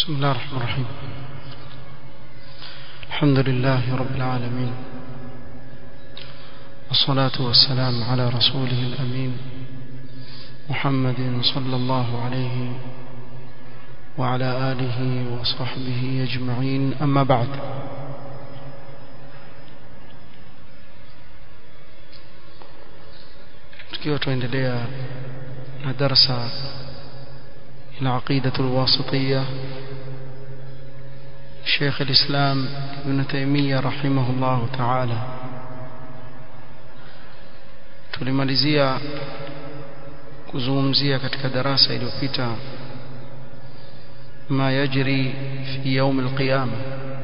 بسم الله الرحمن الرحيم الحمد لله رب العالمين والصلاة والسلام على رسوله الأمين محمد صلى الله عليه وعلى آله وصحبه أجمعين أما بعد tukiwa tuendelea na darasa la aqidatu alwasitiyya Sheikh al-Islam Ibn Taymiyyah rahimahullah ta'ala tulimalizia kuzungumzia katika darasa iliyopita ma yajri fi يوم القيامه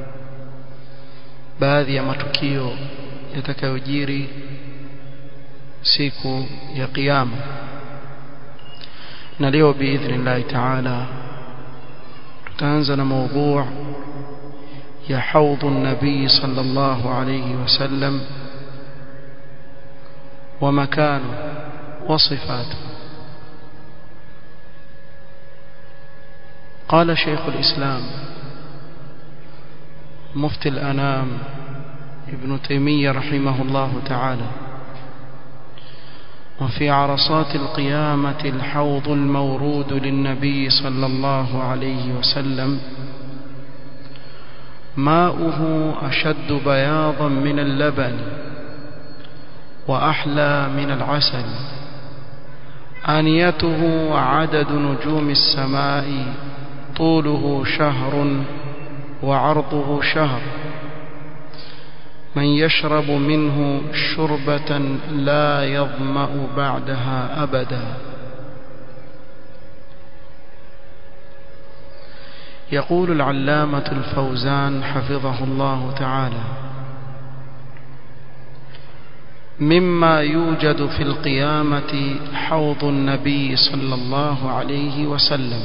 baadhi ya matukio yatakayojiri siku ya kiyama na leo biidhnillah taala tutaanza na mada ya haudh an-nabii sallallahu alayhi wasallam wa makanu wa sifatu قال شيخ الإسلام مفتي الأنام ابن تيمية رحمه الله تعالى وفي عرصات القيامة الحوض المورود للنبي صلى الله عليه وسلم ماؤه أشد بياضا من اللبن وأحلى من العسل آنيته عدد نجوم السماء طوله شهر وعرضه شهر من يشرب منه شربة لا يظمأ بعدها أبدا يقول العلامة الفوزان حفظه الله تعالى مما يوجد في القيامة حوض النبي صلى الله عليه وسلم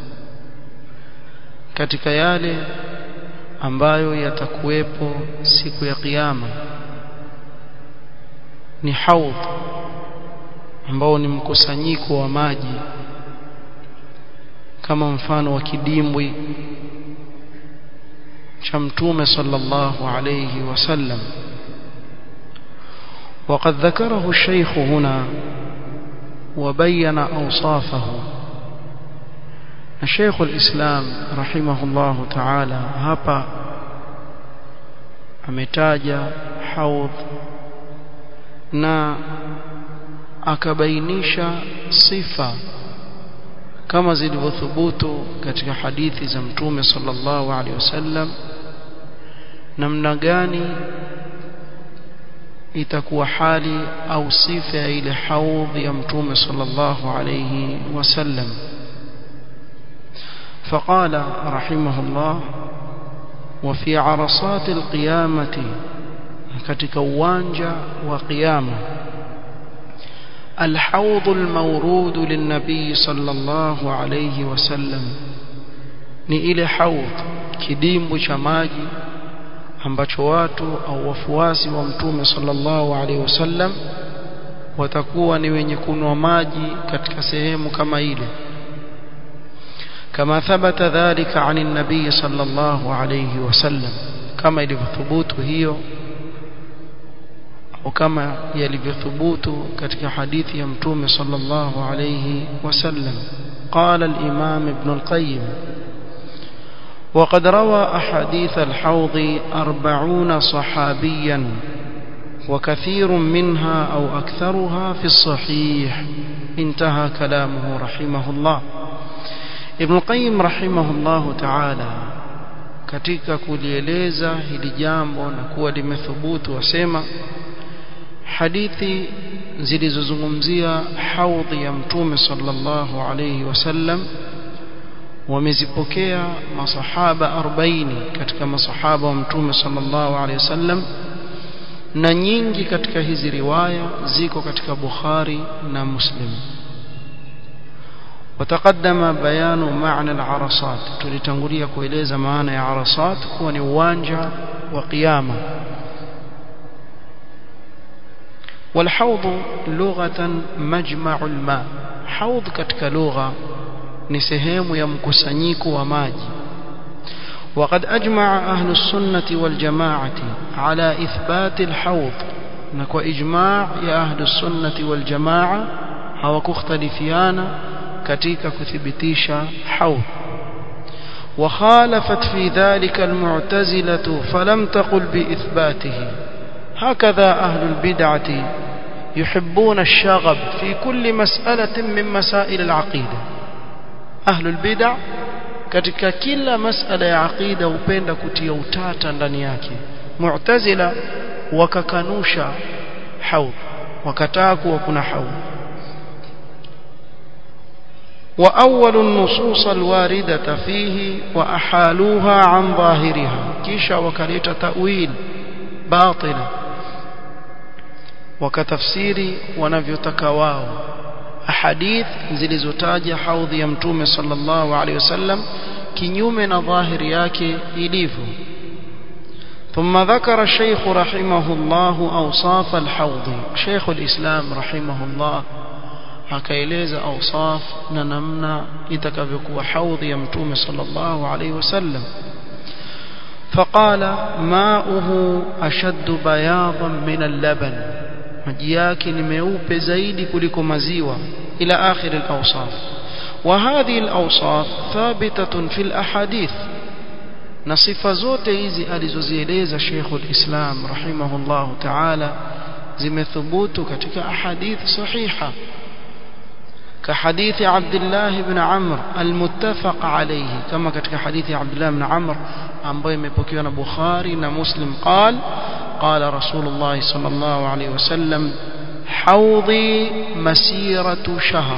katika yale ambayo yatakuwepo siku ya kiyama ni haudh ambao ni mkusanyiko wa maji kama mfano wa kidimbwi cha mtume sallallahu alayhi wasallam وقد ذكره الشيخ هنا وبين أوصافه الشيخ الإسلام رحمه الله تعالى hapa ametaja haudh na akabainisha sifa kama zilivyothubutu katika hadithi za mtume sallallahu alaihi wasallam namna gani itakuwa hali au sifa ya ile haudh ya mtume sallallahu alaihi wasallam فقال رحمه الله وفي عرصات القيامة katika uwanja wa kiyama الحوض المورود للنبي صلى الله عليه وسلم ni ile haudh kidimbu cha maji ambacho watu au wafuasi wa mtume sallallahu alaihi wasallam watakuwa ni wenye kunwa maji katika sehemu kama ile كما ثبت ذلك عن النبي صلى الله عليه وسلم كما ilivyothbutu hiyo au kama yalivyothubutu katika hadithi ya mtume sallallahu alayhi wasallam قال الإمام ابن القيم وقد روى أحاديث الحوض أربعون صحابيا وكثير منها أو أكثرها في الصحيح انتهى كلامه رحمه الله Ibn Qayyim rahimahullahu ta'ala katika kulieleza hili jambo na kuwa limethubutu wasema hadithi zilizozungumzia haudhi ya mtume sallallahu alayhi wasallam wamezipokea masahaba 40 katika masahaba wa mtume sallallahu alayhi wasallam na nyingi katika hizi riwaya ziko katika Bukhari na Muslim وتقدم بيان معنى العرصات tulitangulia kueleza maana ya arasat kuwa ni uwanja wa kiyama والحوض لغة مجمع الماء حوض katika lugha ni sehemu ya mkusanyiko wa maji وقد أجمع أهل السنة والجماعة على إثبات الحوض نكو إجماع يا أهل السنة والجماعة هو كختلفيانا كتيك كثبتيشا حوض وخالفت في ذلك المعتزلة فلم تقل بإثباته هكذا أهل البدعة يحبون الشغب في كل مسألة من مسائل العقيدة أهل البدع katika kila masala ya aqida hupenda kutia utata ndani yake mu'tazila wakakanusha haudh wakataa kuwa kuna haudh وأول النصوص الواردة فيه وأحالوها عن ظاهرها كيشا وكريت تأويل باطلة وكتفسير ونفيتكواو أحاديث zilizotaja haudhi ya mtume sallallahu alaihi wasallam kinyume na dhahiri yake ilivyo ثم ذكر الشيخ رحمه الله أوصاف الحوض شيخ الإسلام رحمه الله akaeleza awsaf na namna itakavyokuwa haudhi ya mtume sallallahu alaihi wasallam فقال ماؤه أشد بياضا من اللبن maji yake ni meupe zaidi kuliko maziwa ila akhir al-awsaf وهذه الأوصاف ثابتة في الأحاديث na sifa zote hizi alizozieleza Sheikhul Islam rahimahullah ta'ala zimethubutu katika ahadith sahiha كحديث عبد الله بن عمرو المتفق عليه كما katika hadithi عبد الله بن عمرو ambayo imepokewa na Bukhari na Muslim قال قال رسول الله صلى الله عليه وسلم حوضي مسيرة شهر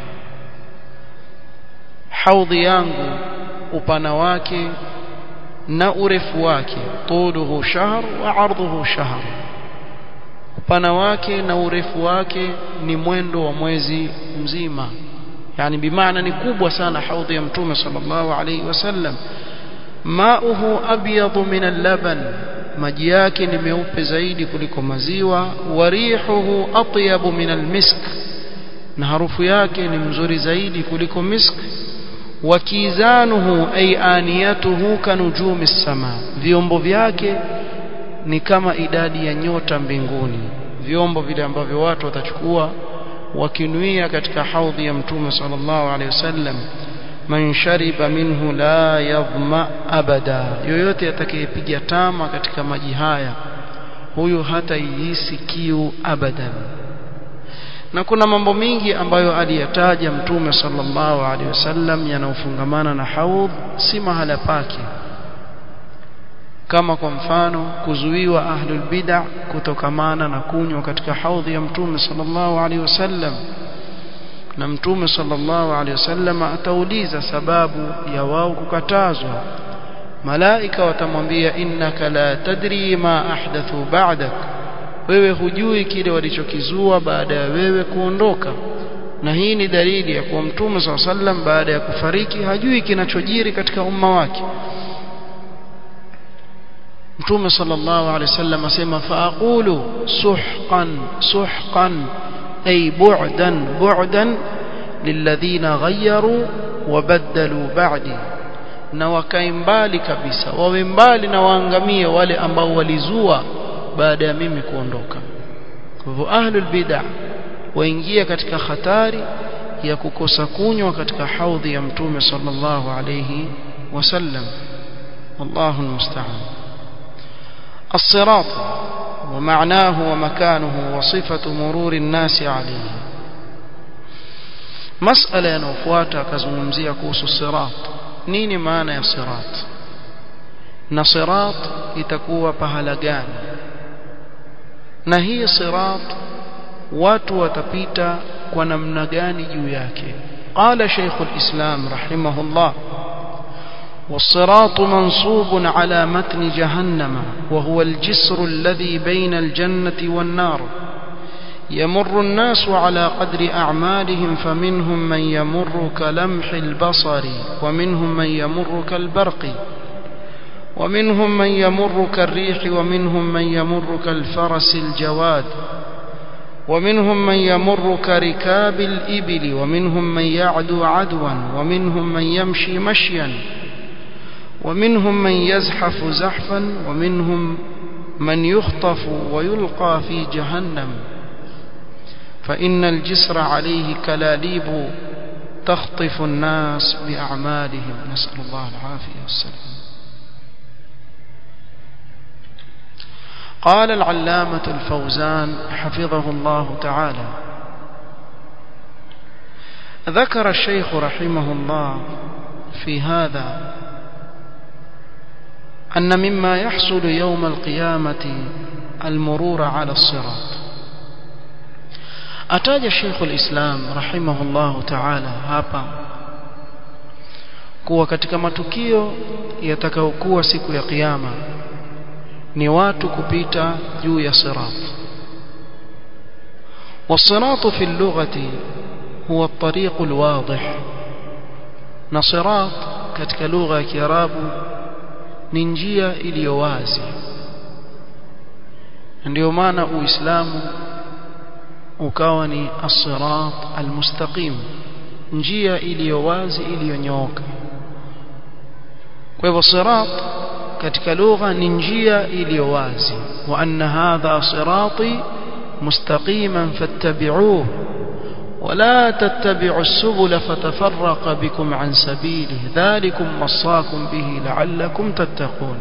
حوضي yangu upana wake na urefu wake طوله شهر وعرضه شهر upana wake na urefu wake ni mwendo wa mwezi mzima yani bimaana ni kubwa sana haudhi ya mtume sallallahu alayhi wasallam mauhu abyadu min al-laban maji yake ni meupe zaidi kuliko maziwa warihuhu atyabu min al-misk na harufu yake ni mzuri zaidi kuliko misk wakizanuhu ay aniyatuhu kanujumi as-sama vyombo vyake ni kama idadi ya nyota mbinguni vyombo vile ambavyo watu watachukua wakinuia katika haudhi ya mtume sallallahu alaihi wasallam man shariba minhu la yadhma abada yoyote atakayepiga tama katika maji haya huyu hata ihisi kiu abadan na kuna mambo mingi ambayo aliyataja mtume sallallahu alaihi wasallam yanayofungamana na haudh si mahala pake kama kwa mfano kuzuiwa ahlul bid'ah kutokamana na kunywa katika haudhi ya mtume sallallahu alaihi wasallam na mtume sallallahu alaihi wasallam atauliza sababu ya wao kukatazwa malaika watamwambia innaka la tadri ma ahdathu ba'dak wewe hujui kile walichokizua baada ya wewe kuondoka na hii ni dalili ya kuwa mtume sallallahu alaihi wasallam baada ya kufariki hajui kinachojiri katika umma wake mtume sallallahu alaihi wasallam asema faaqulu suhqan suhqan ay bu'dan bu'dan lilladhina ghayyaru wabaddalu ba'di na wakae mbali kabisa wawe mbali na waangamie wale ambao walizua baada ya mimi kuondoka kwa hivyo ahlul bid'ah waingia katika hatari ya kukosa kunywa katika haudhi ya mtume sallallahu alayhi wasallam wallahu almusta'an الصراط ومعناه ومكانه وصفة مرور الناس عليه مسألة ينوفواتا كزممزية كوس الصراط نيني معنى يا صراط na sirat itakuwa pahala gani na hii sirat watu watapita kwa namna gani juu yake qala shaykhul islam rahimahullah والصراط منصوب على متن جهنم وهو الجسر الذي بين الجنة والنار يمر الناس على قدر أعمالهم فمنهم من يمر كلمح البصر ومنهم من يمر كالبرق ومنهم من يمر كالريح ومنهم من يمر كالفرس الجواد ومنهم من يمر كركاب الإبل ومنهم من يعدو عدوا ومنهم من يمشي مشيا ومنهم من يزحف زحفا ومنهم من يخطف ويلقى في جهنم فإن الجسر عليه كلاليب تخطف الناس بأعمالهم نسأل الله العافية والسلام قال العلامة الفوزان حفظه الله تعالى ذكر الشيخ رحمه الله في هذا أن مما يحصل يوم القيامة المرور على الصراط أتاج الشيخ الإسلام رحمه الله تعالى hapa kuwa katika matukio yatakayokuwa siku ya kiyama ni watu kupita juu ya sirat والصراط في اللغة هو الطريق الواضح نصراط katika lugha ya Kiarabu ni njia iliyo wazi ndio maana uislamu ukawa ni as-sirat al-mustaqim njia iliyo wazi iliyonyooka kwa hivyo sirat katika lugha ni njia iliyo wazi wa anna hadha sirati mustaqiman fattabi'uhu ولا تتبعوا السبل فتفرق بكم عن سبيله ذلكم وصاكم به لعلكم تتقون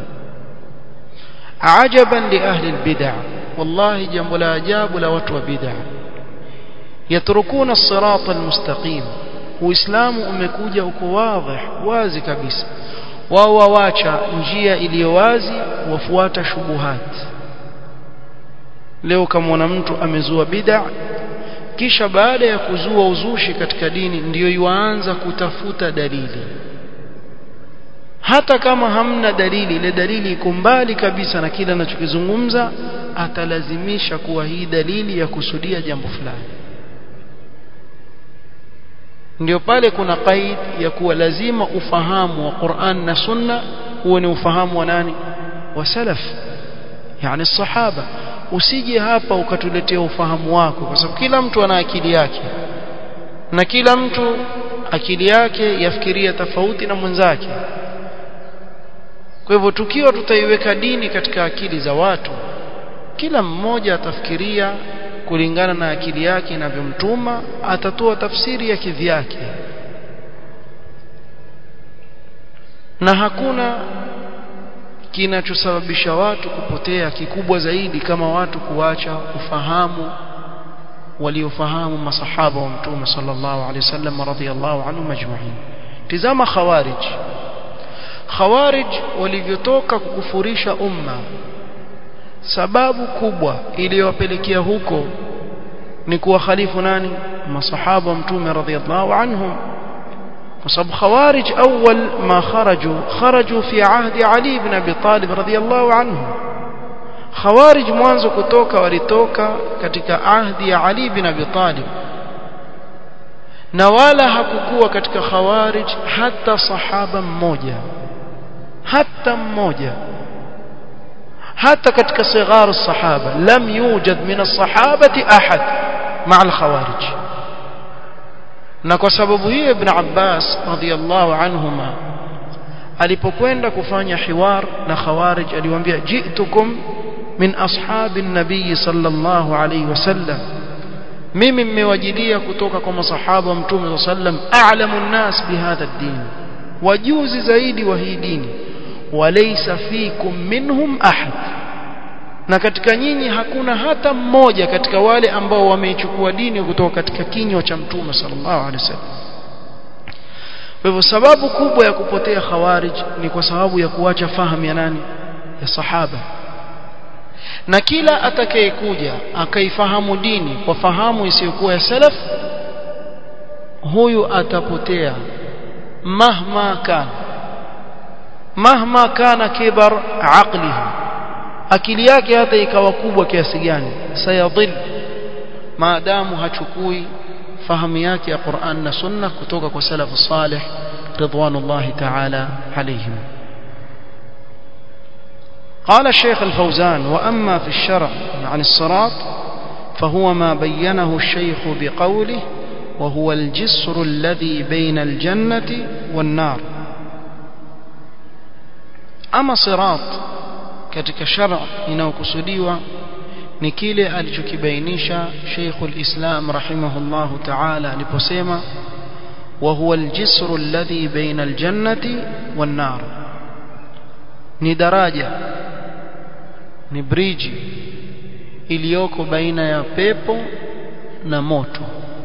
عجبا لأهل البدع والله جنب لا جاب لوتو بدع يتركون الصراط المستقيم وإسلام umekuja uko واضح wazi kabisa wao wawacha njia iliyo wazi wafuata shubuhat leo kama mtu amezua bid'a kisha baada ya kuzua uzushi katika dini ndiyo yuanza kutafuta dalili hata kama hamna dalili ile dalili iko mbali kabisa na kile anachokizungumza atalazimisha kuwa hii dalili ya kusudia jambo fulani ndio pale kuna qaid ya kuwa lazima ufahamu wa Qur'an na Sunna huo ni ufahamu wa nani wa salaf yani sahaba usije hapa ukatuletea ufahamu wako kwa sababu kila mtu ana akili yake na kila mtu akili yake yafikiria tofauti na mwenzake kwa hivyo tukiwa tutaiweka dini katika akili za watu kila mmoja atafikiria kulingana na akili yake inavyomtuma atatoa tafsiri ya kivyake na hakuna kinachosababisha watu kupotea kikubwa zaidi kama watu kuacha ufahamu waliofahamu masahaba wa mtume sallallahu alaihi wasallam radhiyallahu anhu majma'in tizama khawarij khawarij walivyotoka kukufurisha umma sababu kubwa iliyowapelekea huko ni kuwa khalifu nani masahaba wa mtume radhiyallahu anhum وصب خوارج أول ما خرجوا خرجوا في عهد علي بن أبي طالب رضي الله عنه خوارج mwanzo kutoka walitoka katika ahdi ya Ali bin Abi Talib na wala hakukuwa katika khawarij hata sahaba mmoja hata mmoja hata katika sigharu sahaba lam yujad min as-sahabati ahad ma'a al-khawarij na kwa sababu hiyo ibn Abbas radhiyallahu anhuma alipokwenda kufanya hiwar na khawarij aliwaambia jitukum min ashabi nabii sallallahu alayhi wasallam mimi mmewajilia kutoka kwa masahaba wa mtume sallam a'lamu an-nas bihadha ad-din wajuzi zaidi wa hii dini walaysa fikum minhum ahad na katika nyinyi hakuna hata mmoja katika wale ambao wameichukua dini kutoka katika kinywa cha mtume sallallahu alaihi wasallam kwa hivyo sababu kubwa ya kupotea khawarij ni kwa sababu ya kuacha fahamu ya nani ya sahaba na kila atakayekuja akaifahamu dini kwa fahamu isiyokuwa ya salaf huyu atapotea mahma kana mahma kana kibar aqlihi akili yake hata ikawa kubwa kiasi gani sayadhil maadamu hachukui fahamu yake ya Qur'an na Sunna kutoka kwa salafu salih ridwanullahi ta'ala alayhim قال الشيخ الفوزان وأما في الشرع عن الصراط فهو ما بينه الشيخ بقوله وهو الجسر الذي بين الجنة والنار ama sirat katika shara inayokusudiwa ni kile alichokibainisha Sheikhul Islam rahimahullahu ta'ala aliposema wa huwa al-jisru alladhi baina al-jannati wan-nar ni daraja ni bridge iliyoko baina ya pepo na moto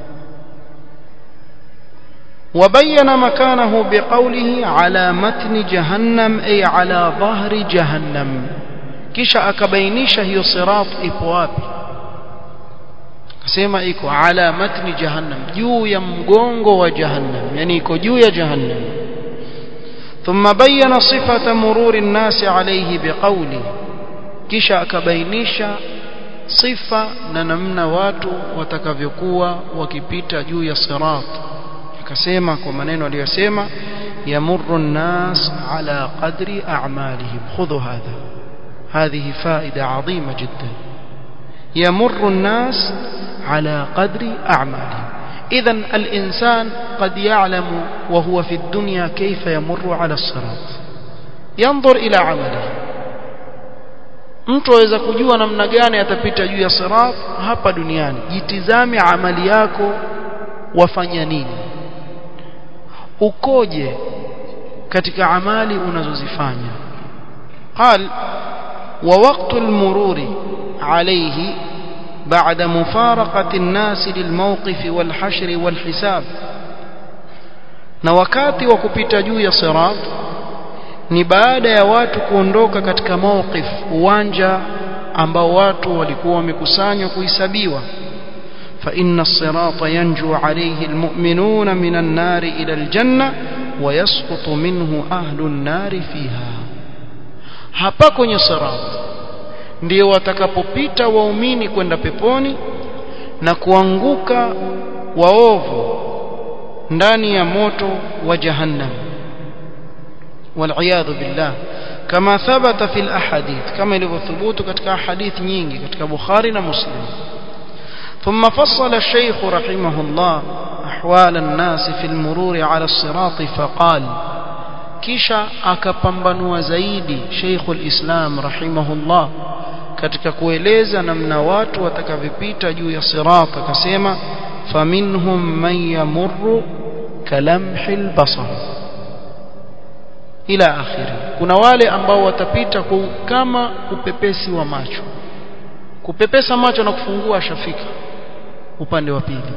وبين مكانه بقوله على متن جهنم أي على ظهر جهنم kisha akabainisha hiyo sirat ipo wapi akasema iko ala matni jahannam juu ya mgongo wa jahannam yani iko juu ya jahannam thumma bayyana sifata mururi nnasi alayhi biqawli kisha akabainisha sifa na namna watu watakavyokuwa wakipita juu ya sirat akasema kwa maneno aliyosema yamurru nnas ala qadri a'malihim khudhu hadha هذه فائدة عظيمة جدا يمر الناس على قدر أعمالهم إذا الإنسان قد يعلم وهو في الدنيا كيف يمر على الصراط ينظر إلى عمله mtu aweza kujua namna gani atapita juu ya sirat hapa duniani jitizame amali yako wafanya nini ukoje katika amali unazozifanya qal ووقت المرور عليه بعد مفارقة الناس للموقف والحشر والحساب na wakati wa kupita juu ya sirat ni baada ya watu kuondoka katika mawqif uwanja ambao watu walikuwa wamekusanywa kuhesabiwa fa inna as-sirata yanju alayhi almu'minuna minan nari ila aljanna wa yasqutu minhu ahlu an-nari fiha hapa kwenye sirat ndio watakapopita waumini kwenda peponi na kuanguka waovu ndani ya moto wa jahannam والعياذ بالله كما ثبت في الاحاديث كما يثبت ketika ahadith nyingi katika Bukhari na Muslim ثم فصل الشيخ رحمه الله احوال الناس في المرور على الصراط فقال kisha akapambanua zaidi Sheikhul Islam rahimahullah katika kueleza namna watu watakavyopita juu ya sirat akasema faminhum man yamurru kalamhil basar ila akhiri kuna wale ambao watapita kama upepesi wa macho kupepesa macho na kufungua shafika upande wa pili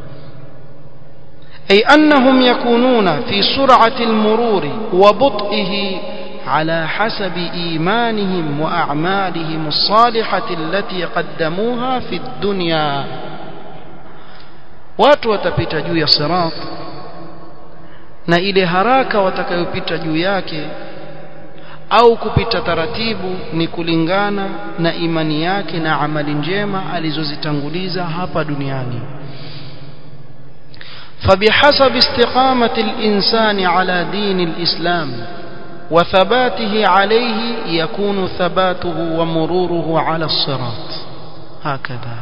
أي أنهم يكونون في سرعة المرور وبطئه على حسب إيمانهم وأعمالهم الصالحة التي قدموها في الدنيا watu watapita juu ya sirat na ile haraka watakayopita juu yake au kupita taratibu ni kulingana na imani yake na amali njema alizozitanguliza hapa duniani فبحسب استقامة الإنسان على دين الإسلام وثباته عليه يكون ثباته ومروره على الصراط هكذا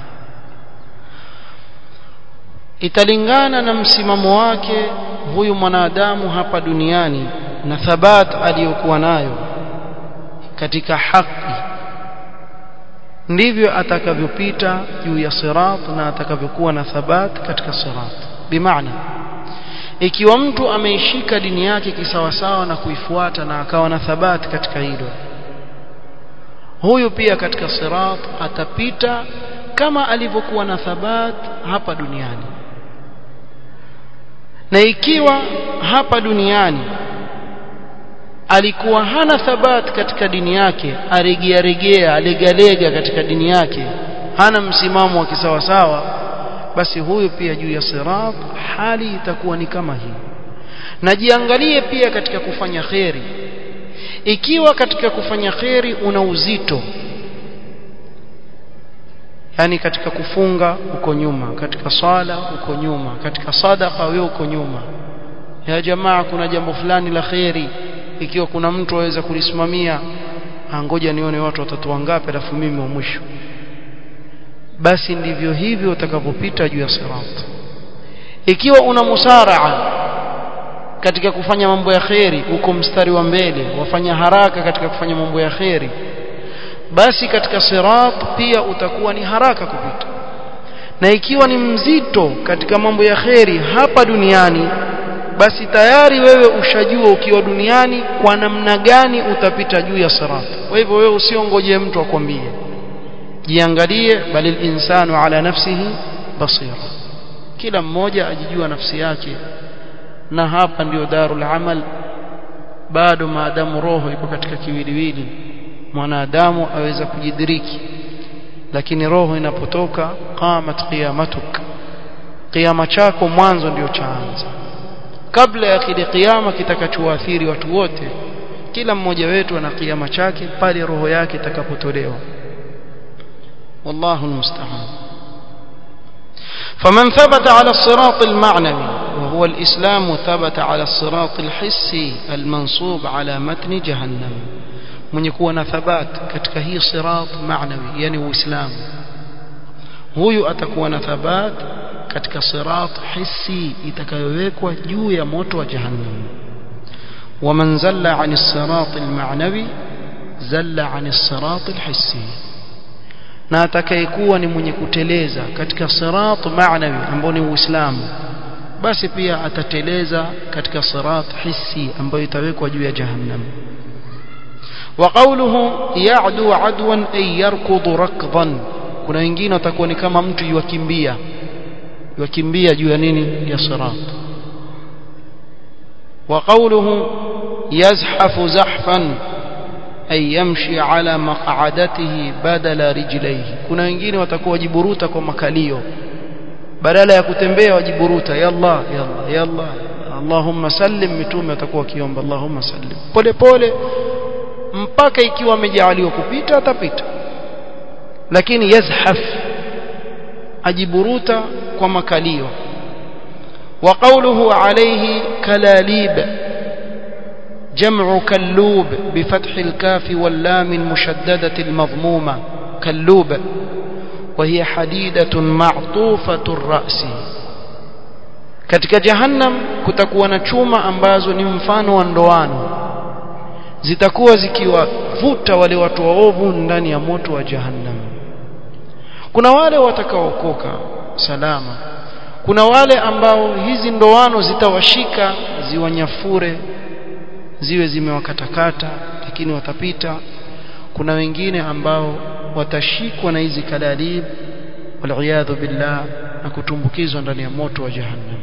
italingana na msimamo wake huyu mwanadamu hapa duniani na thabat aliyokuwa nayo katika haki ndivyo atakavyopita juu ya sirat na atakavyokuwa na thabat katika sirat bimaana ikiwa mtu ameishika dini yake kisawasawa na kuifuata na akawa na thabati katika hilo huyu pia katika sirat atapita kama alivyokuwa na thabat hapa duniani na ikiwa hapa duniani alikuwa hana thabat katika dini yake aregea regea alegalega katika dini yake hana msimamo wa kisawasawa basi huyu pia juu ya sirat hali itakuwa ni kama hii na jiangalie pia katika kufanya kheri ikiwa katika kufanya kheri una uzito yani katika kufunga uko nyuma katika swala uko nyuma katika sadaka wewe uko nyuma ya jamaa kuna jambo fulani la kheri ikiwa kuna mtu aweza kulisimamia ngoja nione watu watatu wangapi alafu mimi wa mwisho basi ndivyo hivyo utakavyopita juu ya sirat ikiwa una musaraa katika kufanya mambo ya kheri uko mstari wa mbele wafanya haraka katika kufanya mambo ya kheri basi katika sirat pia utakuwa ni haraka kupita na ikiwa ni mzito katika mambo ya kheri hapa duniani basi tayari wewe ushajua ukiwa duniani kwa namna gani utapita juu ya sirat kwa hivyo wewe usiongoje mtu akwambie jiangalie bali insanu ala nafsihi basira kila mmoja ajijua nafsi yake na hapa ndio darul amal bado maadamu roho iko katika kiwiliwili mwanadamu aweza kujidiriki lakini roho inapotoka qamat qiyamatuk qiyama chako mwanzo ndio chaanza kabla ya kile kiyama kitakachoathiri watu wote kila mmoja wetu ana kiyama chake pale roho yake itakapotolewa wallahu almusta'an فمن ثبت على الصراط المعنوي وهو الإسلام ثبت على الصراط الحسي المنصوب على متن جهنم من يكون ثبات katika hii صراط معنوي يعني uislamu huyu atakuwa na thabat katika sirat hissi itakayowekwa juu ya moto wa jahannam ومن زل عن الصراط المعنوي زل عن الصراط الحسي na atakayekuwa ni mwenye kuteleza katika sirat maanawi ambao ni uislamu basi pia atateleza katika sirat hissi ambayo itawekwa juu ya jahannam وقوله يعدو عدوا أي يركض ركضا kuna wengine watakuwa ni kama mtu yukimbia yukimbia juu ya nini ya sirat وقوله يزحف زحفا ay yamshi ala maq'adatihi badala rijlaihi kuna wengine watakuwa wajiburuta kwa makalio badala ya kutembea wajiburuta yalla yalla yalla Allahumma sallim mitume watakuwa kiomba Allahumma sallim pole pole mpaka ikiwa amejaaliwa kupita atapita lakini yazhaf ajiburuta kwa makalio wa qawluhu alayhi kalalib جمع كلوب بفتح الكاف واللام المشددة المضمومة كلوب وهي حديدة معطوفة الرأس katika jahannam kutakuwa na chuma ambazo ni mfano wa ndoano zitakuwa zikiwavuta wale watu waovu ndani ya moto wa jahannam kuna wale watakaookoka salama kuna wale ambao hizi ndoano zitawashika ziwanyafure ziwe zimewakatakata lakini watapita kuna wengine ambao watashikwa na hizi kalalib waliyadhu billah na kutumbukizwa ndani ya moto wa jahannam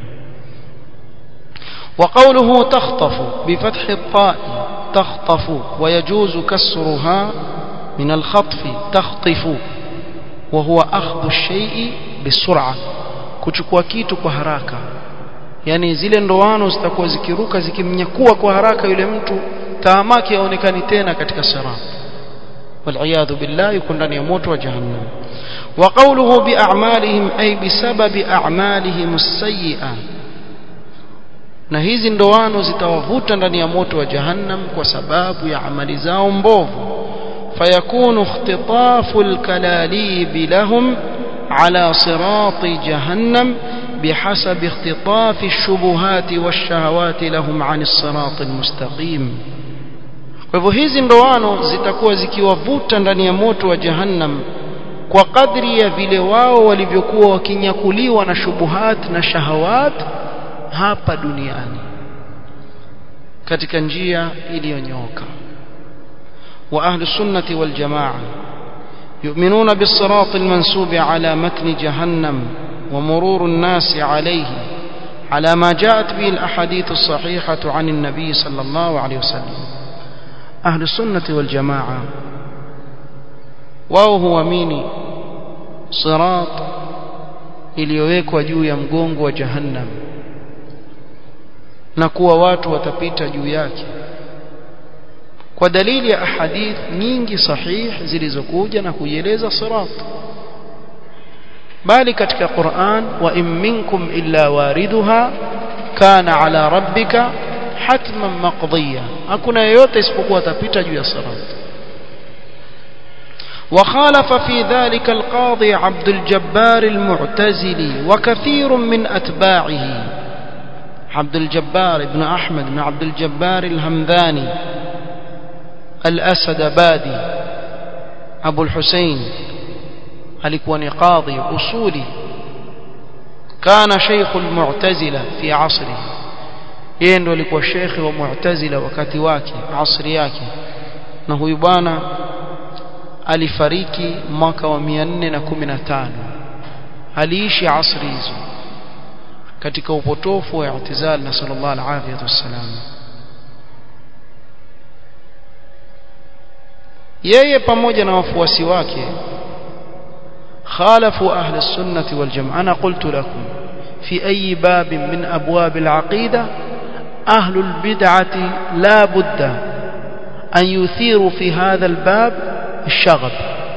وقوله تخطف بفتح الطاء تخطف ويجوز كسرها من الخطف تخطف وهو أخذ الشيء بسرعة kuchukua kitu kwa haraka yani zile ndoano zitakuwa zikiruka zikimnyakua kwa haraka yule mtu taamaki aonekani tena katika sirat والعياذ بالله يكون ndani ya moto wa jahannam وقوله باعمالهم اي بسبب اعمالهم السيئه na hizi ndoano zitawavuta ndani ya moto wa jahannam kwa sababu ya amali zao mbovu fayakunu ikhtitafu alkalalib lahum ala sirati jahannam بحسب اختطاف الشبهات والشهوات لهم عن الصراط المستقيم kwa hivyo hizi ndoano zitakuwa zikiwavuta ndani ya moto wa jahannam kwa kadri ya vile wao walivyokuwa wakinyakuliwa na shubuhat na shahawat hapa duniani katika njia iliyonyoka wa ahlu sunnati wal jamaa yu'minuna bis-sirat al-mansub ala matni jahannam ومرور الناس عليه على ما جاءت به الأحاديث الصحيحة عن النبي صلى الله عليه وسلم أهل السنة والجماعة وهو ميني صراط iliyowekwa juu ya mgongo wa jahannam na kuwa watu watapita juu yake kwa dalili ya ahadith nyingi sahih zilizokuja na kuieleza sirat bali katika Qur'an wa in minkum illa wariduha kana ala rabbika hatman maqdiya hakuna yeyote isipokuwa atapita juu ya sirat وخالف في ذلك القاضي عبد الجبار المعتزلي وكثير من أتباعه عبد الجبار بن أحمد بن عبد الجبار الهمذاني الأسد بادي أبو الحسين alikuwa ni qadhi usuli kana sheikh almu'tazila fi asri yeye ndo alikuwa sheikh wa mu'tazila wakati wake asri yake na huyu bwana alifariki mwaka wa 415 aliishi asri hizo katika upotofu wa i'tizal na sallallahu alaihi wasallam yeye pamoja na wafuasi wake خالفوا أهل السنة والجماعة أنا قلت لكم في أي باب من أبواب العقيدة أهل البدعة لا بد أن يثيروا في هذا الباب الشغب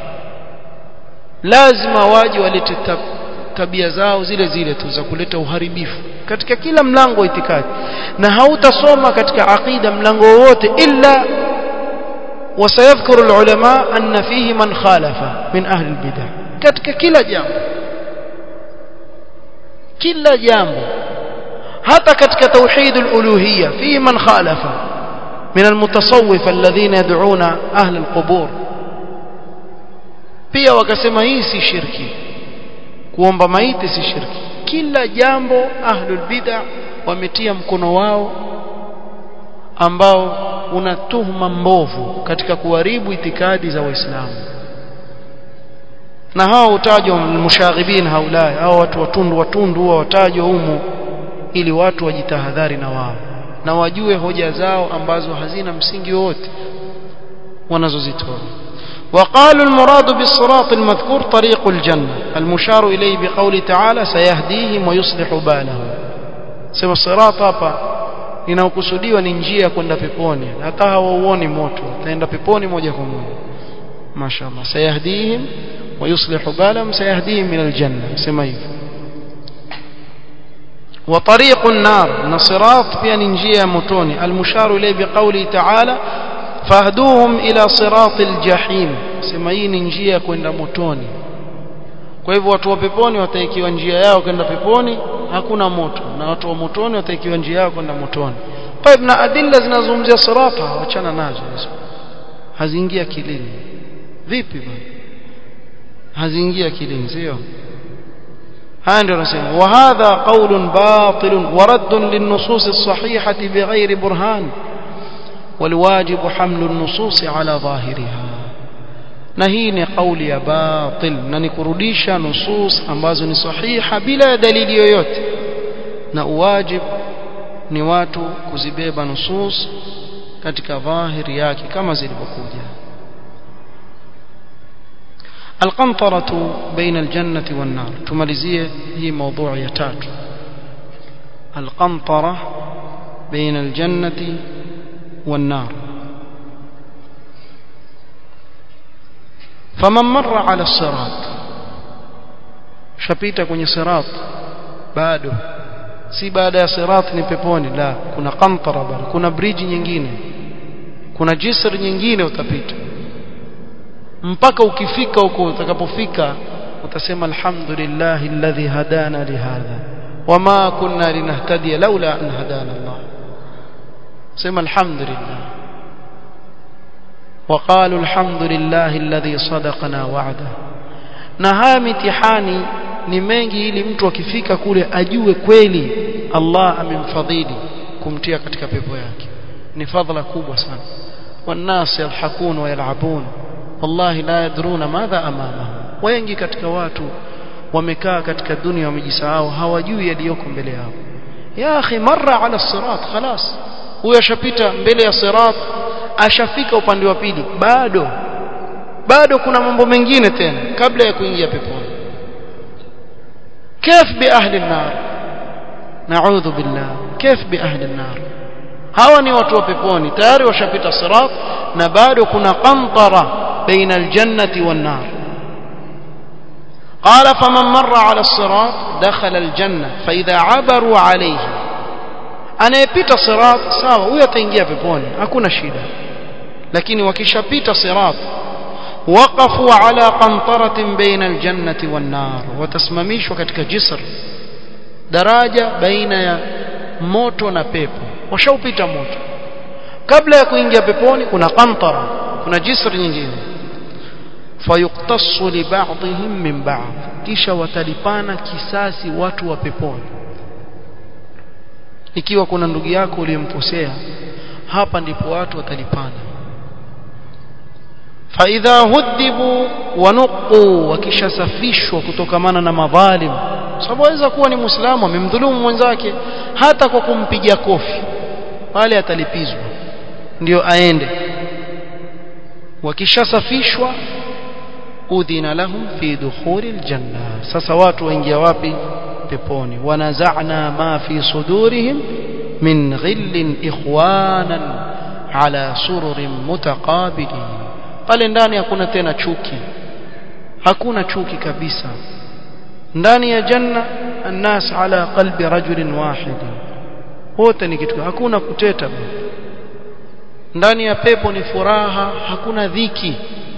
لازم واجي ولتتب tabia zao zile zile tu za kuleta uharibifu katika kila mlango wa itikadi na hautasoma katika aqida mlango wowote illa wasayadhkuru alulama anna fihi man khalafa min ahli albidah katika kila jambo kila jambo hata katika tauhid aluluhiyya fi man khalafa min almutasawwif alladhina yad'una ahli alqubur pia wakasema hii si shirki kuomba maiti si shirki kila jambo ahlul bid'ah wametia mkono wao ambao una tuhuma mbovu katika kuharibu itikadi za waislamu na hao utajwa mushaghibin haulai hao watu watundu watundu huwa watajwa humo ili watu wajitahadhari na wao na wajue hoja zao ambazo hazina msingi wote wanazozitoa وقالوا المراد بالصراط المذكور طريق الجنة المشار إليه بقول تعالى سيهديهم ويصلح بالهم سوى الصراط hapa inaokusudiwa ni njia kwenda peponi hata hawauoni moto utaenda peponi moja kwa moja mashaallah sayahdihim ويصلح بالهم سيهديهم من الجنة سما hivyo وطريق النار نصراط pia ni njia ya motoni المشار إليه بقوله تعالى فاهدوهم إلى صراط الجحيم sema hii ni njia kwenda motoni kwa hivyo watu wa peponi wataikiwa njia yao kwenda peponi hakuna moto na watu wa motoni wataikiwa njia yao kwenda motoni طيب na adilla zinazungumzia sirata wachana nazo hizo haziingia akilini vipi bwana haziingia akilini sio haya ndio nasema wa hadha qawlun batil wa radd lin-nusus as-sahihah bighayri burhan والواجب حمل النصوص على ظاهرها na hii ni kauli ya batil na ni kurudisha nusus ambazo ni sahiha bila dalili yoyote na uwajib ni watu kuzibeba nusus katika dhahiri yake kama zilivyokuja القنطرة بين الجنة والنار تماليزية هي موضوع يتات القنطرة بين الجنة والنار فمن مر على الصراط شبيتا kwenye sirat bado si baada ya sirat ni peponi la kuna qantara bado kuna bridge nyingine kuna jisr nyingine utapita mpaka ukifika huko utakapofika utasema alhamdulillah alladhi hadana lihadha wama kunna linahtadiya laula an hadana Allah sema alhamdulillah وقالوا الحمد لله الذي صدقنا وعده na haya mitihani ni mengi ili mtu akifika kule ajue kweli Allah amemfadhili kumtia katika pepo yake ni fadhila kubwa sana والناس يضحكون ويلعبون والله لا يدرون ماذا امامهم wengi katika watu wamekaa katika dunia wamejisahau hawajui yaliyoko mbele yao ya akhi marra ala sirat خلاص huyo ashapita mbele ya sirat ashafika upande wa pili bado bado kuna mambo mengine tena kabla ya kuingia peponi كيف باهل النار نعوذ بالله كيف باهل النار hawa ni watu wa peponi tayari washapita sirat na bado kuna qantara baina aljannati wan nar قال فمن مر على الصراط دخل الجنة فإذا عبروا عليه anayepita sirat sawa huyo ataingia peponi hakuna shida lakini wakishapita sirat waqafu ala qantaratin baina aljannati wan nar watasimamishwa katika jisr daraja baina ya moto na pepo washaupita moto kabla ya kuingia peponi kuna qantara kuna jisri nyingine fayuktassu li ba'dihim min ba'd kisha watalipana kisasi watu wa peponi ikiwa kuna ndugu yako uliyemkosea hapa ndipo watu watalipana فإذا هذبوا ونقوا wakishasafishwa kutokamana na madhalim sababu aweza kuwa ni muislamu amemdhulumu mwenzake hata kwa kumpiga kofi pale atalipizwa ndio aende wakishasafishwa udhina lahum fi dukhuli aljanna sasa watu waingia wapi peponi wanaza'na ma fi sudurihim min ghillin ikhwanan ala sururin mutaqabilin pale ndani hakuna tena chuki hakuna chuki kabisa ndani ya janna الناس على قلب رجل واحد wote ni kitu hakuna kuteta ndani ya pepo ni furaha hakuna dhiki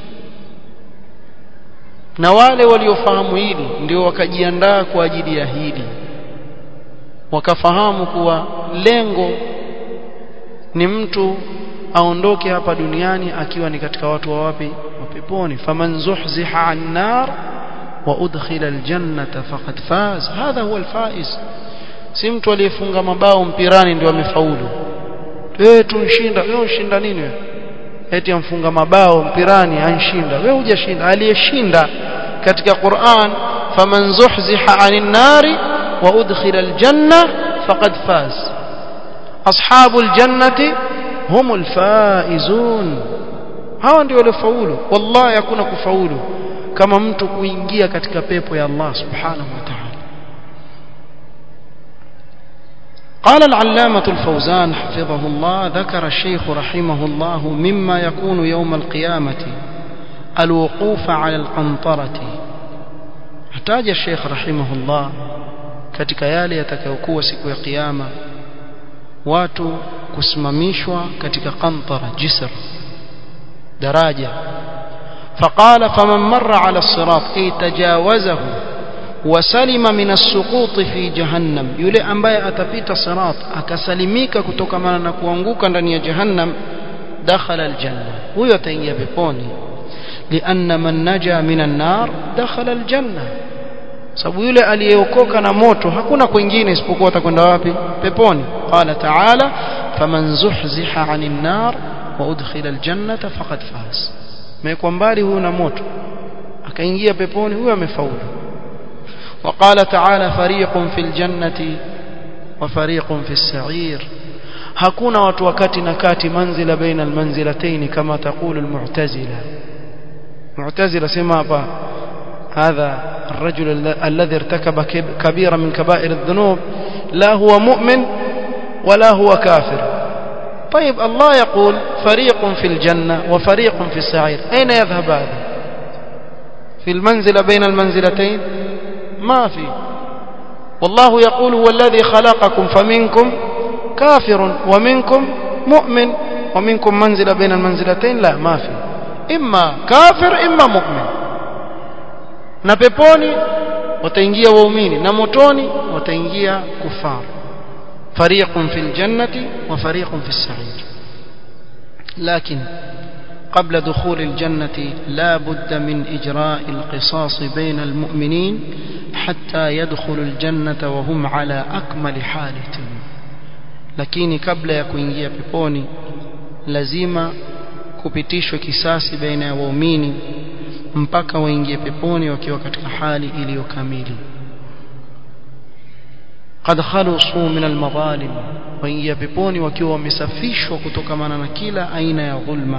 na wale waliofahamu hili ndio wakajiandaa kwa ajili ya hili wakafahamu kuwa lengo ni mtu aondoke hapa duniani akiwa ni katika watu wa wapi wa peponi faman zuhziha an nar wa udkhila aljannata faqad faz hadha huwa alfaiz si mtu aliyefunga mabao mpirani ndio amefaulu wewe tunshinda wewe unshinda nini wewe eti amfunga mabao mpirani anshinda wewe hujashinda aliyeshinda katika Qur'an faman zuhziha anin nari wa udkhila aljanna faqad faz ashabul jannati humul faizun hawa ndio waliofaulu wallahi hakuna kufaulu kama mtu kuingia katika pepo ya Allah subhanahu wa ta'ala قال العلامة الفوزان حفظه الله ذكر الشيخ رحمه الله مما يكون يوم القيامة الوقوف على القنطرة احتاج الشيخ رحمه الله katika yale yatakayokuwa siku ya kiyama watu kusimamishwa katika qantara jisr daraja فقال فمن مر على الصراط أي تجاوزه وسلم من السقوط في جهنم يلي ambaye atapita sirat akasalimika kutokana na kuanguka ndani ya jahannam dakhala aljanna huyo ataingia peponi لأن من نجا من النار دخل الجنة sababu yule aliyeokoka na moto hakuna kwingine isipokuwa atakwenda wapi peponi qala ta'ala faman zuhziha 'anil nar wa udkhila aljannata faqad faz mekwa mbali huyo na moto akaingia peponi huyo amefaulu وقال تعالى فريق في الجنة وفريق في السعير hakuna watu wakati na kati manzila baina almanzilatayn kama taqulu almu'tazila mu'tazila sema hapa هذا الرجل الذي ارتكب كبيرا من كبائر الذنوب لا هو مؤمن ولا هو كافر طيب الله يقول فريق في الجنة وفريق في السعير أين يذهب هذا في المنزلة بين المنزلتين ما في والله يقول هو الذي خلقكم فمنكم كافر ومنكم مؤمن ومنكم منزلة بين المنزلتين لا ما في إما كافر إما مؤمن na peponi wataingia waumini na motoni wataingia kufar fariqun fil jannati wa fariqun fis sa'ir lakin قبل دخول الجنة لا بد من إجراء القصاص بين المؤمنين حتى يدخلوا الجنة وهم على أكمل حالة lakini kabla ya kuingia peponi lazima kupitishwe kisasi baina ya waumini mpaka waingie peponi wakiwa katika hali iliyo kamili qad khalusu min almadhalim waingia peponi wakiwa wamesafishwa kutokamana na kila aina ya dhulma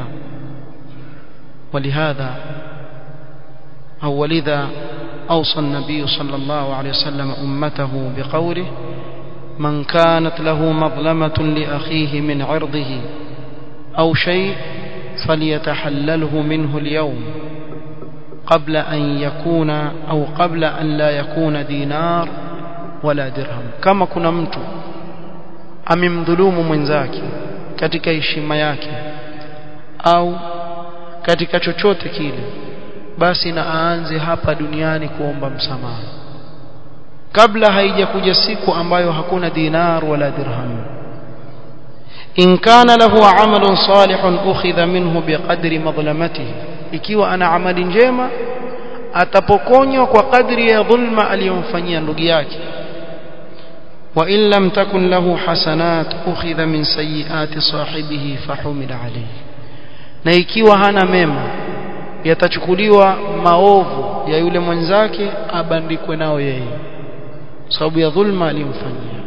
ولهذا أو ولذا أوصى النبي صلى الله عليه وسلم أمته بقوله من كانت له مظلمة لأخيه من عرضه أو شيء فليتحلله منه اليوم قبل أن يكون أو قبل أن لا يكون دينار ولا درهم كما كنا mtu amemdhulumu mwenzake katika heshima yake au katika chochote kile basi na aanze hapa duniani kuomba msamaha kabla haijakuja siku ambayo hakuna dinar wala dirham in kana lahu amalun salihun ukhidha minhu biqadri madlamatihi ikiwa ana amali njema atapokonywa kwa kadri ya dhulma aliyomfanyia ndugu yake wa in lam takun lahu hasanat ukhidha min sayiati sahibihi fahumila alayhi na ikiwa hana mema yatachukuliwa maovu ya yule mwenzake abandikwe nao yeye sababu ya dhulma aliyomfanyia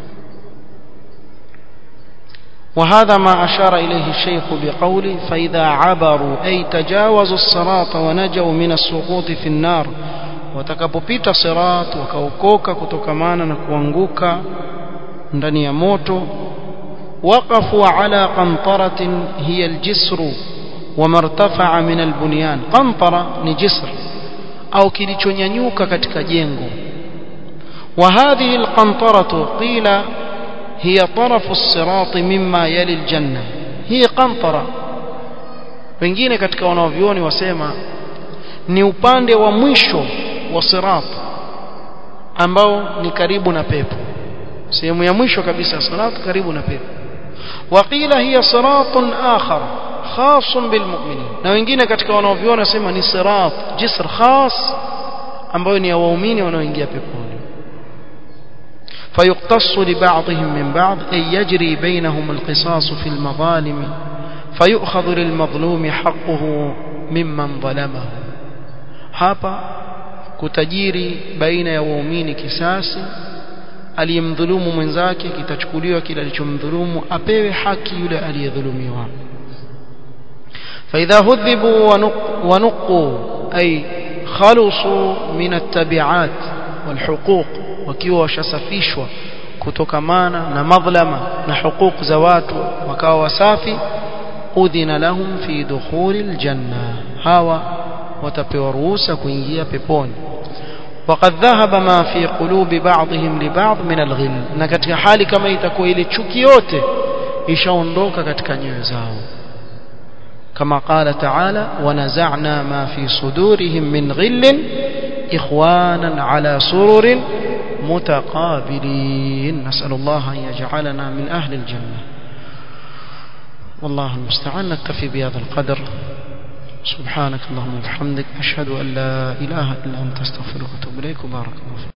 وهذا ما أشار إليه الشيخ بقوله فإذا عبروا أي تجاوزوا الصراط ونجوا من السقوط في النار watakapopita sirat wakaokoka kutokamana na kuanguka ndani ya moto waqafu ala qantaratin hiya aljisru wama irtafa'a min albunyan qantara ni jisr au kilichonyanyuka katika jengo wa hadhihi alqantaratu qila hiya tarafu as-sirat mimma yali aljanna hii qantara wengine katika wanaovioni wasema ni upande wa mwisho wa sirat ambao ni karibu na pepo sehemu ya mwisho kabisa ya sirat karibu na pepo waqila hiya siratun akhar khasun bilmu'minin na wengine katika wanaoviona sema ni sirat jisr khas ambayo ni ya waumini wanaoingia peponi فيقتص لبعضهم من بعض أي يجري بينهم القصاص في المظالم فيؤخذ للمظلوم حقه ممن ظلمه hapa kutajiri baina ya waumini kisasi aliyemdhulumu mwenzake kitachukuliwa kile alichomdhulumu apewe haki yule aliyedhulumiwa فإذا هذبوا ونقوا أي خلصوا من التبعات والحقوق wakiwa washasafishwa kutokamana na madhlama na huquq za watu wakawa wasafi udhina lahum fi dukhuli aljanna hawa watapewa ruhusa kuingia peponi وقد ذهب ما في قلوب بعضهم لبعض من الغل na katika hali kama itakuwa ile chuki yote ishaondoka katika nyoyo zao كما قال تعالى ونزعنا ما في صدورهم من غل إخوانا على سرر متقابلين نسأل الله أن يجعلنا من أهل الجنة والله المستعان نكتفي بهذا القدر سبحانك اللهم وبحمدك أشهد أن لا إله إلا أنت استغفرك وأتوب إليك وبارك الله فيك